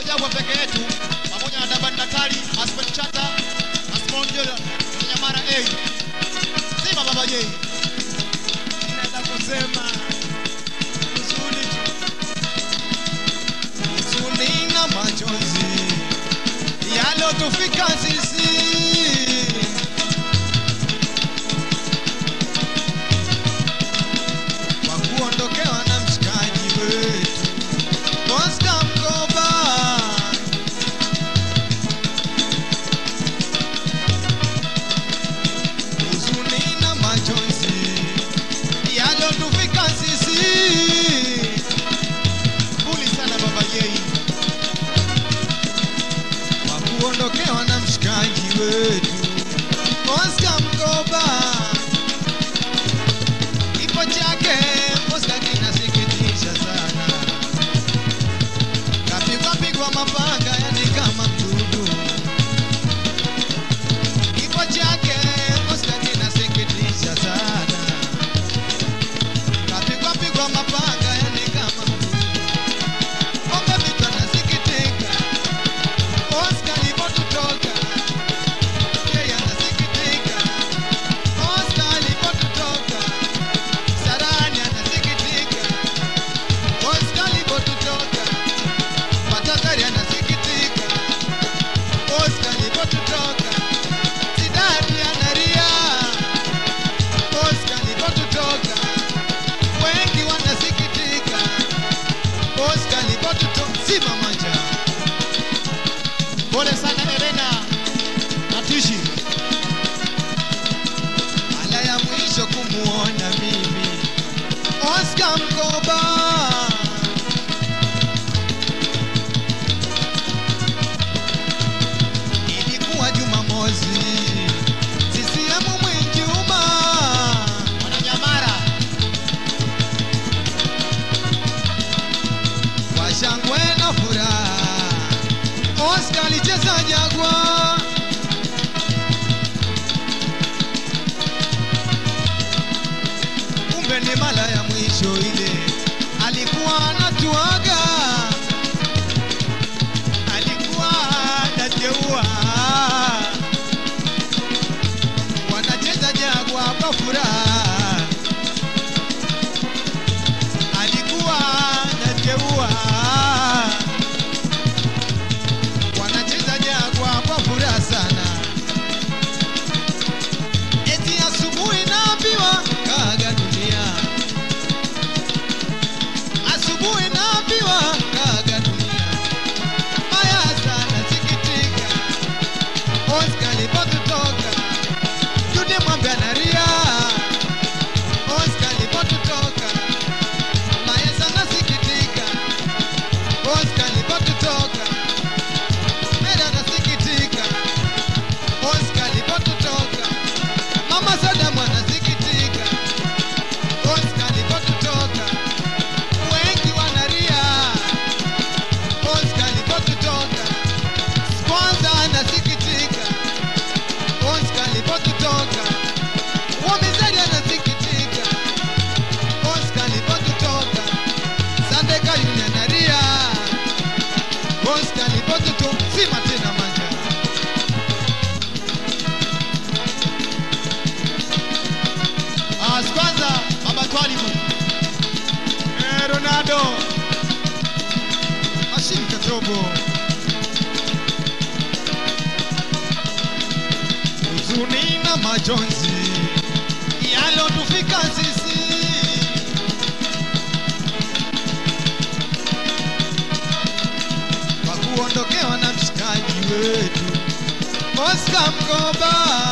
Jagwa peke yetu pamoja na Daban Natali, Aspen Chata na Simon Jola Nyamara A. Sima Baba J. Naenda kusema huzuni tu, huzuni na machozi yalotufika sisi kwa kuondokewa na mshikaji wetu Oscar Mkoba. huzuni na machozi yalotufika sisi. Puli sana Baba J. kwa kuondokewa na mshikaji wetu Oscar Mkoba. Kifo chake Oscar kinasikitisha sana, kapigwa pigwa mapanga yani kama mdudu. Kifo chake Oscar kinasikitisha sana, kapigwa pigwa mapanga yani kama mdudu. Ombe vitu anasikitika Oscar alipotutoka, yeye anasikitika. Oscar alipotutoka, Sarani anasikitika. Oscar alipotutoka, Patagari anasikitika. Oscar alipotutoka, Sidati analia. Oscar alipotutoka, wengi wanasikitika. Oscar alipotutoka, simama njaa Pole sana Elena na Tishi. mara ya mwisho kumuona mimi Oscar Mkoba ilikuwa Jumamosi, CCM Mwinjuma Wananyamara. kwa shangwe na furaha, Oscar alicheza Jagwa. Kumbe ni mara ya mwisho ile alikuwa anatuaga, alikuwa anateua, wanacheza Jagwa kwa furaha alikuwa anateua wanacheza Jagwa kwa furaha sana. Eti asubuhi naambiwa kaga dunia, asubuhi naambiwa kaga dunia. Maya sana sikitika, Oscar alipotutoka, Jude Mwambe analia, Oscar alipotutoka Maesa nasikitika, Oscar alipotutoka. Mera nasikitika, Oscar alipotutoka. Mama Sadamu anasikitika, Oscar alipotutoka. Wengi wanalia, Oscar alipotutoka. Kwanza anasikitika, Oscar alipotutoka. Wamizali anasikitika, Oscar alipotutoka. Sandeka yule analia, Oscar alipotutoka. Sima tena manja. Ah, kwanza Baba Twalibu. Eh, Ronaldo Hashim Katobo huzuni na majonzi yalotufika sisi kwa kuondokewa na mshikaji wetu Oscar Mkoba.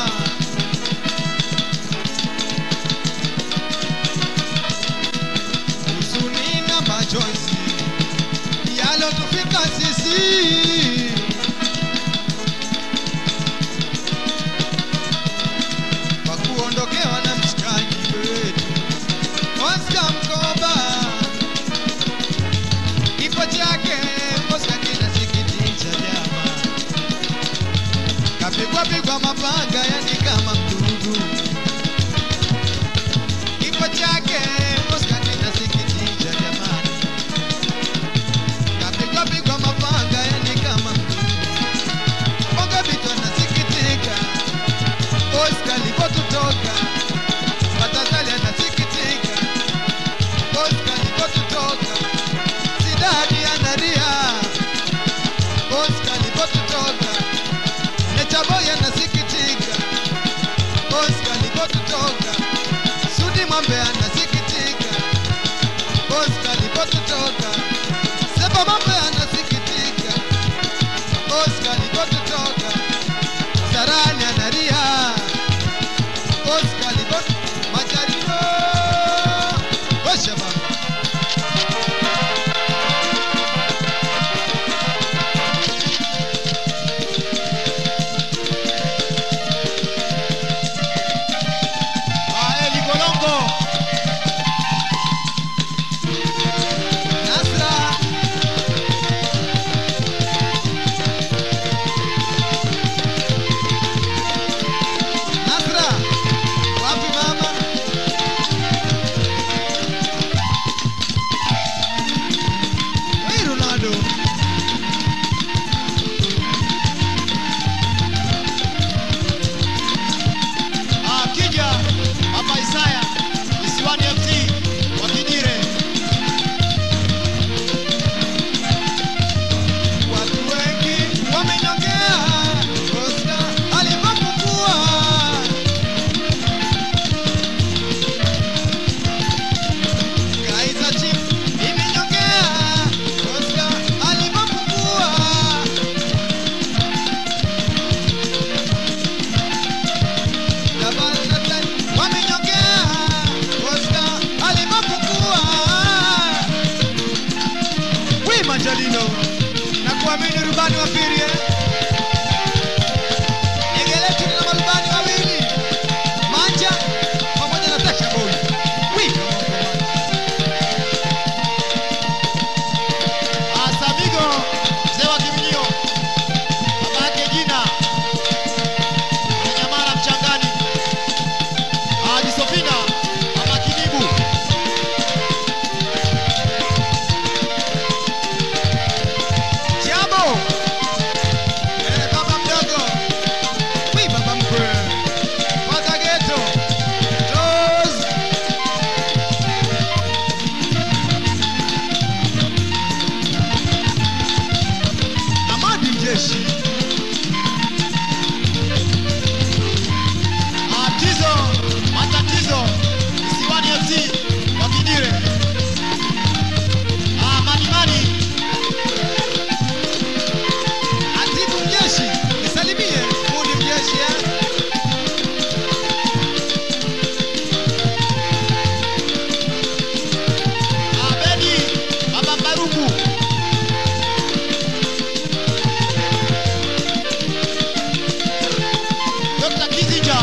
huzuni na machozi yalotufika sisi kwa kuondokewa na mshikaji wetu Oscar Mkoba. Kifo chake Oscar kinasikitisha jamaa, kapigwa pigwa mapanga yani kama mdudu. Kifo chake Oscar kinasikitisha jamani, kapigwa pigwa mapanga yani alipotutoka Sudi Mwambe anasikitika Oscar alipotutoka Seba Mwambe anasikitika Oscar alipotutoka Sarani analia Oscar alipot Majarino Osha baba Ah, Eli Golongo. Nasra Nasra wapi mama Hey Ronaldo Ah, Kija, Papa Isaya, Isiwani FC, Wakijire. Watu wengi wamenyongea Oscar alipopungua Kaizer Chiefs imenyongea Oscar alipopungua Dabal Nathan wamenyongea Oscar alipopungua Wi Manjalino na kuamini rubani wa pili eh? Genge letu lina marubani wawili Manja pamoja na Tasha Boy. Wi Ah, Samigo, mzee wa Kimnio. Baba yake jina. Mnyamara Mchangani. Ah, Jisofina, Mama Kinibu. Jambo. Eh, baba mdogo. Wi baba mkwe. Pata geto. Toz. Amadi Mjeshi. Ah, Tizo, Matatizo, Isiwani FC, Wakijire. Ah, Mani Mani. Atibu Mjeshi. Nisalimie. Mudi Mjeshi eh. Ah, Bedi, Baba Baruku. Dr. Kizija.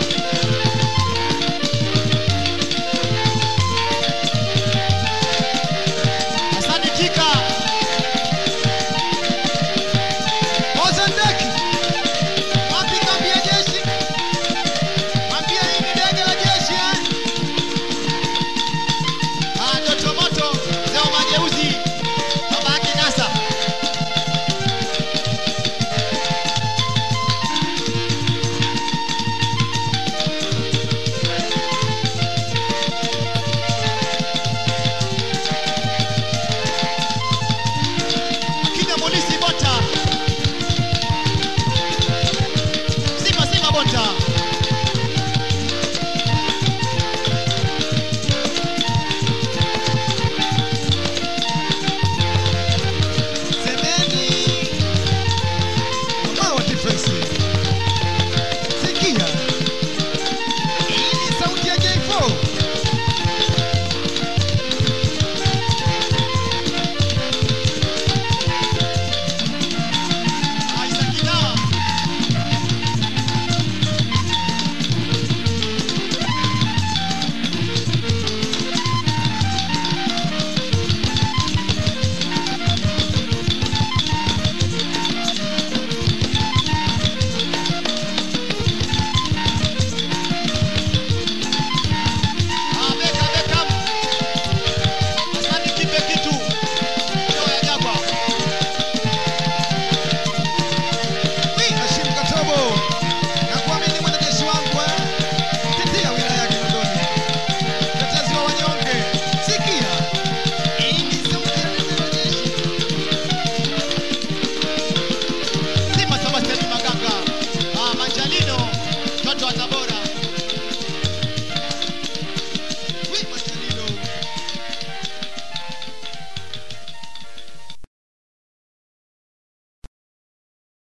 Asante Tika. Mozambiki. Wapi kambi ya jeshi? Mwambie hii ni ndege la jeshi eh. Ah, Doto Moto, mzee wa mageuzi. Baba yake Nasa. Akina Molisi Bota. Simba Simba Bota.